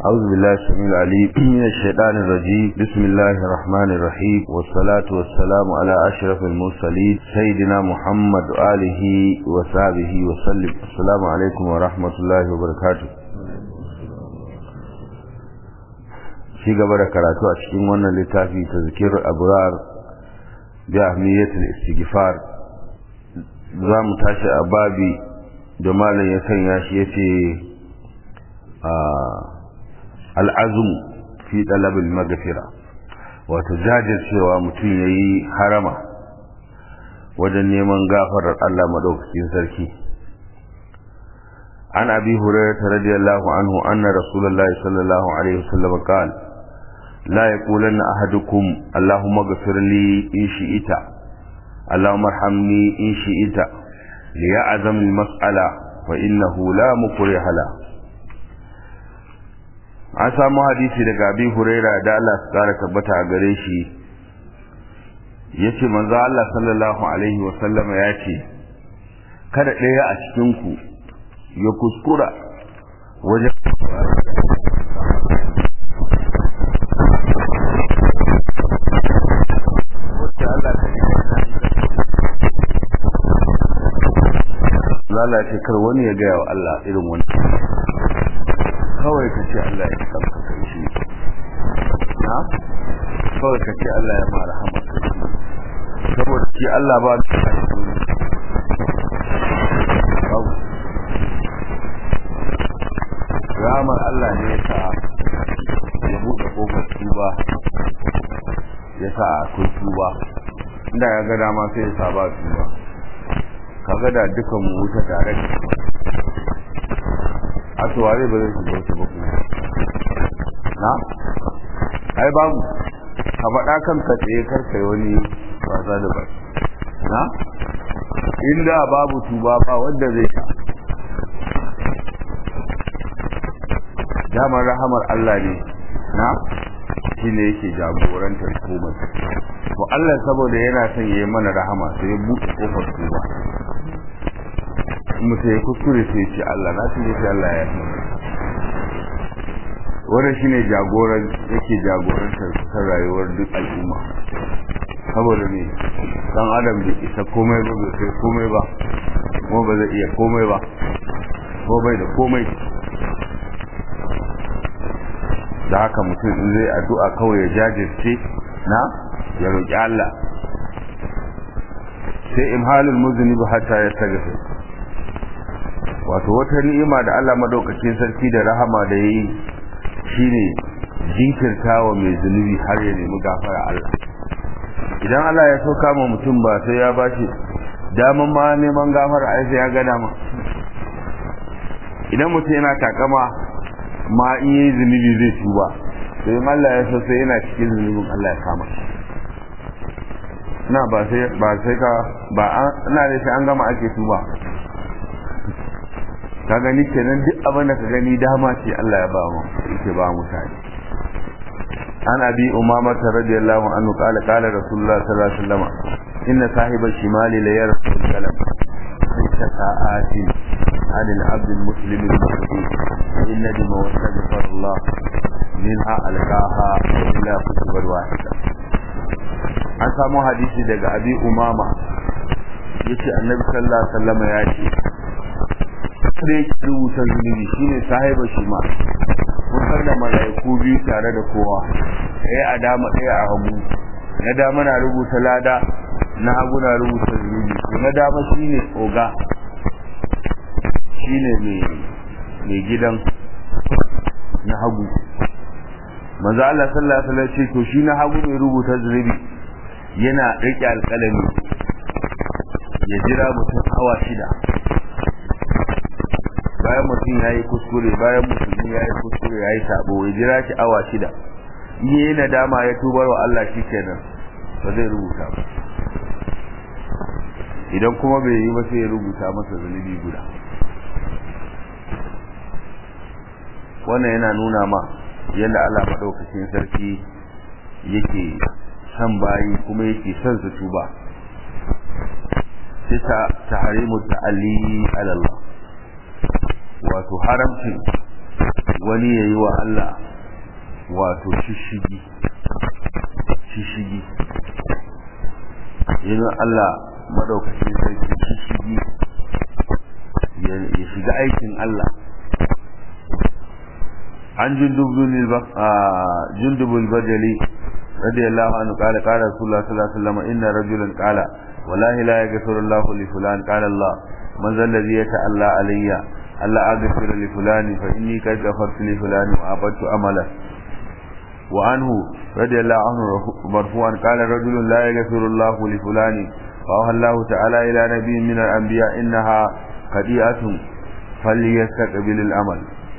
أعوذ بالله السميع العليم من الشيطان الرجيم بسم الله الرحمن الرحيم والصلاة والسلام على أشرف المرسلين سيدنا محمد وآله وصحبه وسلم السلام عليكم ورحمة الله وبركاته في قبل كراتو أشكين وانا لتافي تذكير أبرار بأهمية الاستغفار زام تاشي أبابي جمالا يسن ياشي آه al'azum fi ɗalabin magafira wato jajircewa mutum ya yi harama wajen neman gafarar Allah maɗaukakin sarki an abi hurairata radiyallahu anhu anna rasulullahi sallallahu alaihi wasallam qal la yaqulanna ahadukum allahumma ghfir li in shi'ita allahumma arhamni in shi'ita liya'zam al-mas'ala fa innahu la mukriha lahu an samu hadisi daga abin huraira da Allah su kara tabbata a gare shi ya ce manzo Allah sallallahu alaihi wasallama ya ce kada ɗaya a cikinku ya kuskura wajen lalace kar wani ya gaya wa Allah irin wani kawai ka ce Allah ya kanka kai shi na kawai ka ce Allah ya mara hama saboda shi Allah ba da ramar Allah ne ya sa ya buɗe ƙofar tuba ya sa akwai tuba inda ya ga dama sai ya sa ba tuba kaga da dukan mu wuta tare da a tuware ba zai shiga wata ba kuma na ai babu ka faɗa kan ka tsaye karka yi wani wasa da ba na inda babu tuba ba wanda zai sha damar rahamar Allah ne na shi ne yake jagorantar komai to Allah saboda yana son ya yi mana rahama sai ya buɗe kofar tuba mutu ya kuskure sai ce Allah na tuje sai Allah ya yi wannan shine jagoran yake jagorantar kusan rayuwar duk al'umma saboda ne dan adam bai isa komai ba bai kai komai ba kuma ba zai iya komai ba ko bai da komai da haka mutum in zai addu'a kawai ya jajirce na ya roƙi Allah sai imhalul muznibi hatta ya tagafa wato wata ni'ima da Allah madaukakin sarki da rahama da yayi shine jinkirtawa mai zunubi har ya nemi gafara Allah idan Allah ya so kama mutum ba sai ya bashi daman ma neman gafara ai sai ya ga dama idan mutum yana takama ma in yi zunubi zai tuba sai Allah ya so sai yana cikin zunubin Allah ya kama na ba sai ba sai ka ba ina da sai an gama ake tuba ka gani kenan duk abin da ka gani dama ce Allah ya ba mu yake ba mutane an abi umama radiyallahu anhu qala qala rasulullah sallallahu alaihi wasallam inna sahiba shimali la yarsul kalam laysa sa'atin عن العبد المسلم المسلم إن دم واستغفر الله منها ألقاها إلا كتب واحدة an samu hadisi daga abi umama yace annabi sallallahu alaihi wasallam ya ce da yake rubuta zunubi shine sahiba shi ma kun da malaiku biyu tare da kowa ɗaya a dama ɗaya a hagu na dama na rubuta lada na hagu na rubuta zunubi na dama shine oga shine mai mai gidan na hagu manzo Allah sallallahu alaihi wasallam ce to shi na hagu mai rubuta zunubi yana rike alƙalami ya jira mutum hawa shida bayan mutum ya yi kuskure bayan mutum ya yi kuskure ya yi sabo ya jira shi awa shida in yi nadama ya tubar wa Allah shi kenan ba zai rubuta ba idan kuma bai yi ba sai ya rubuta masa zunubi guda wannan yana nuna ma yadda Allah maɗaukacin sarki yake son bayi kuma yake son su tuba sai ta tahrimu ta'alli ala Allah wato haramcin wani ya yi wa Allah wato shishigi shishigi yin Allah madaukakin sarki shishigi ya shiga aikin Allah an jundubul bajali radiyallahu anhu qala qala rasulullah sallallahu alaihi wasallam inna rajulan qala wallahi la yaghfiru Allah li fulan qala Allah man zal ladhi yata'alla alayya alla aghfir li fulan fa inni qad ghafartu li fulan wa abadtu amala wa anhu radiyallahu anhu marfu'an qala rajulun la yaghfiru Allah li fulan fa Allah ta'ala ila nabiyyin min al-anbiya innaha qadi'atun falyastaqbil al-amal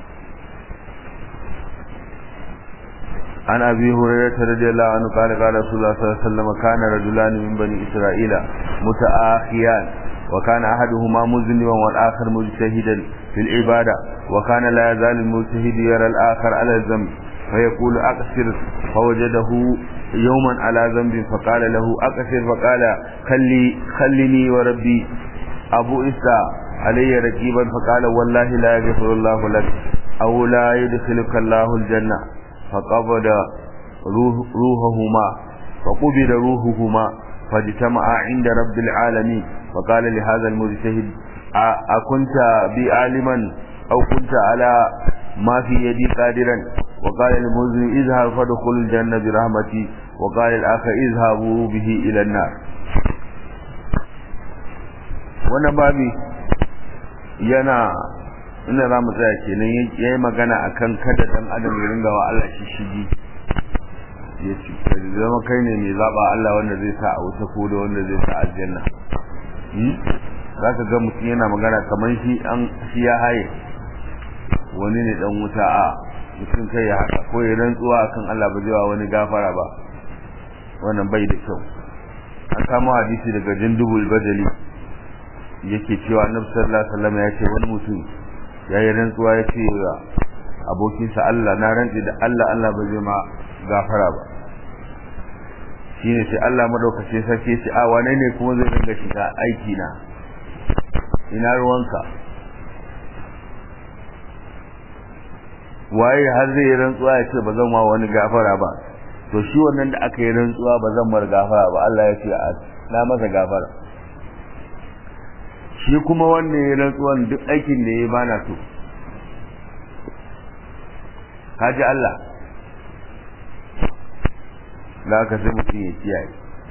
عن أبي هريرة رضي الله عنه قال قال رسول الله صلى الله عليه وسلم كان رجلان من بني إسرائيل متآخيان وكان أحدهما مذنبا والآخر مجتهدا في العبادة وكان لا يزال المجتهد يرى الآخر على الذنب فيقول أقصر فوجده يوما على ذنب فقال له أقصر فقال خلي خلني وربي أبو إسا علي ركيبا فقال والله لا يغفر الله لك أو لا يدخلك الله الجنة فقبض روح روحهما فقبض روحهما فاجتمعا عند رب العالمين فقال لهذا المجتهد أكنت بي عالما أو كنت على ما في يدي قادرا وقال المزن اذهب فادخل الجنة برحمتي وقال الآخر اذهبوا به إلى النار وانا بابي yana ina za mu tsaya kenan ya yi magana a kan kada dan adam ya ringa wa Allah shi shigi ya ce ka zama kai ne mai zaɓa Allah wanda zai sa a wuta ko da wanda zai sa aljanna za ka ga mutum yana magana kamar shi an shi ya haye wani ne dan wuta a mutum kai ya haka ko ya rantsuwa akan Allah ba zai wa wani gafara ba wannan bai da kyau an samu hadisi daga jindubul bajali yake cewa annabi sallallahu alaihi wasallam ya ce wani mutum ya yi rantsuwa ya ce wa abokinsa Allah na rantsi da Allah Allah ba zai ma gafara ba shine sai Allah madaukake sarki ce a wane ne kuma zai ringa shiga aiki na ina ruwanka waye har zai yi rantsuwa ya ce ba zan ma wani gafara ba to shi wannan da aka yi rantsuwa ba zan mar gafara ba Allah ya ce na masa gafara shi kuma wannan ya rantsuwan duk aikin da ya bana so kaji Allah da aka sai mutum ya kiyaye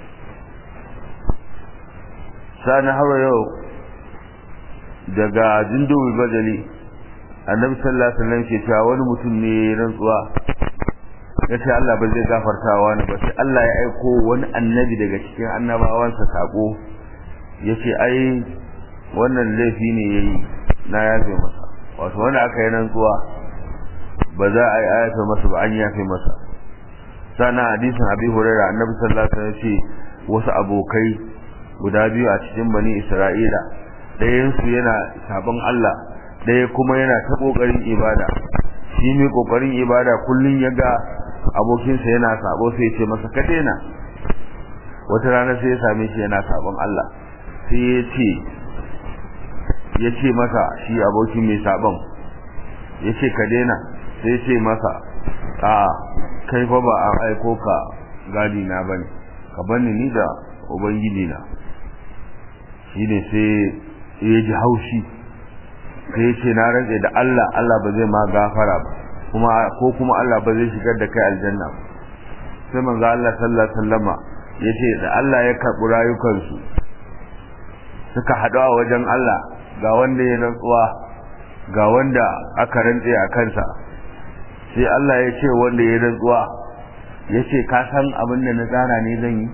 sani hawa yau daga jindowi bajali annabi sallallahu alaihi wasallam ke cewa wani mutum ne ya rantsuwa ya ce Allah ba zai gafarta wani ba sai Allah ya aiko wani annabi daga cikin annabawansa sako ya ce ai wannan laifi ne ya yi na yafe masa wato wanda aka yi rantsuwa ba za a yi ayata masa ba an yafe masa sana hadisin abi hurairah annabi sallallahu alaihi wasallam ce wasu abokai guda biyu a cikin bani isra'ila ɗayan su yana sabon Allah ɗaya kuma yana ta kokarin ibada shi mai kokarin ibada kullun ya ga abokinsa yana sabo sai ya ce masa ka daina wata rana sai ya same shi yana sabon Allah sai ya ce ya ce masa shi abokin mai sabon ya ce ka daina sai ce masa a kai fa ba an aiko ka gadi na bane ka bani ni da ubangiji na shi ne sai ya ji haushi sai ya ce na rantse da Allah Allah ba zai ma gafara ba kuma ko kuma Allah ba zai shigar da kai aljanna ba sai manzo Allah sallallahu alaihi wasallama yace da Allah ya karɓi rayukansu suka haɗu a wajen Allah ga wanda ya rantsuwa ga wanda aka rantse a kansa sai Allah ya ce wanda ya rantsuwa ya ce ka san abin da na tsara ne zan yi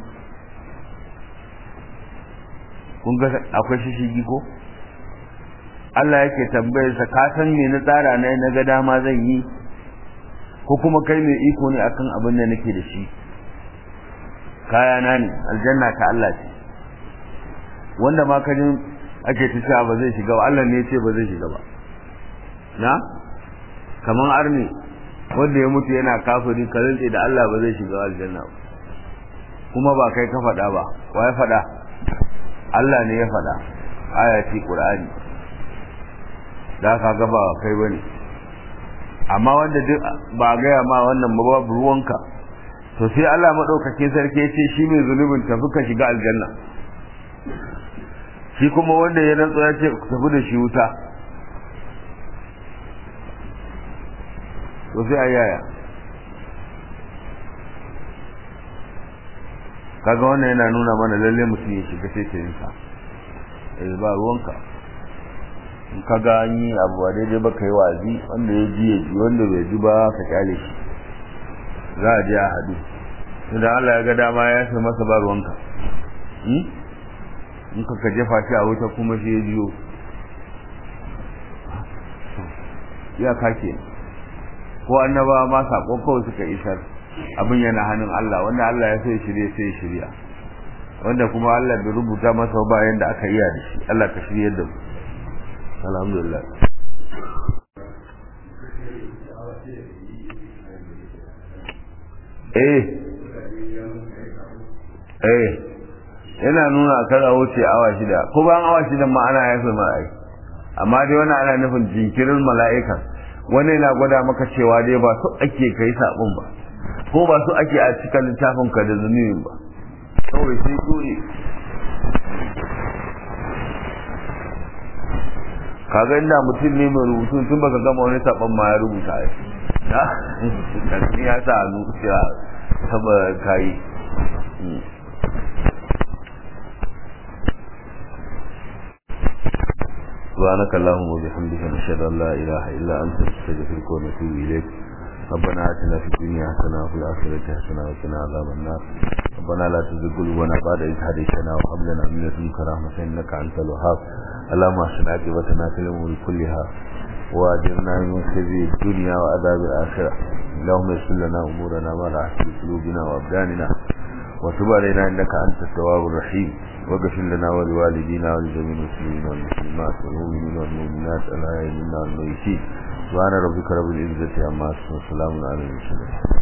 kun ga akwai shishigi ko Allah yake tambayarsa ka san me na tsara ne na ga dama zan yi ko kuma kai mai iko ne akan abin da nake da shi kayana ne aljanna ta Allah ce wanda ma kajin ake ta cewa ba zai shiga ba Allah ne ya ce ba zai shiga ba na kaman arni wanda ya mutu yana kafiri ka rantse da Allah ba zai shiga aljanna ba kuma ba kai ka faɗa ba wa ya faɗa Allah ne ya faɗa aya ce Qur'ani da ka ga ba kai bane amma wanda duk ba gaya ma wannan ba babu ruwanka to sai Allah madaukakin sarki ya ce shi mai zunubin tafi ka shiga aljanna shi kuma wanda ya rantsa ya ce tafi da shi wuta to sai ayaya kaga wannan yana nuna mana lalle mutum ya shiga sai ta yinsa eh ba ruwanka in kaga an yi abu ba daidai ba kai wazi wanda ya ji ya ji wanda bai ji ba ka kyale shi za a je a haɗu idan Allah ya ga dama ya sai masa ba ruwanka in ka ka jefa shi a wuta kuma shi ya jiyo ya kake ko annaba ma sako kawai suka isar abin yana hannun Allah wanda Allah ya sai shirye sai shirya wanda kuma Allah bai rubuta masa ba yanda aka iya da shi Allah ka shirye da mu alhamdulillah eh eh yana nuna kada wuce awa shida ko bayan awa shida ma ana yafe ma ai amma dai wannan ana nufin jinkirin mala'ika wani yana gwada maka cewa dai ba su ake kai sabon ba ko ba su ake a cikin littafin ka da zunubin ba kawai sai dole kaga inda mutum ne mai rubutu tun baka gama wani sabon ma ya rubuta ai da ya sa hannu cewa saba kayi سبحانك اللهم وبحمدك نشهد ان لا اله الا انت نستغفرك ونتوب اليك ربنا اتنا في الدنيا حسنه وفي الاخره حسنه وقنا عذاب النار ربنا لا تزغ قلوبنا بعد إذ هديتنا وهب لنا من لدنك رحمه انك انت الوهاب اللهم احسن عاقبتنا في الامور كلها واجرنا من خزي الدنيا وعذاب الاخره اللهم يسر لنا امورنا ما لا في قلوبنا وابداننا وتب علينا انك انت التواب الرحيم واغفر لنا ولوالدينا ولجميع المسلمين والمسلمات والمؤمنين والمؤمنات الاحياء منا والميتين سبحان ربك رب العزه عما يصفون وسلام على المرسلين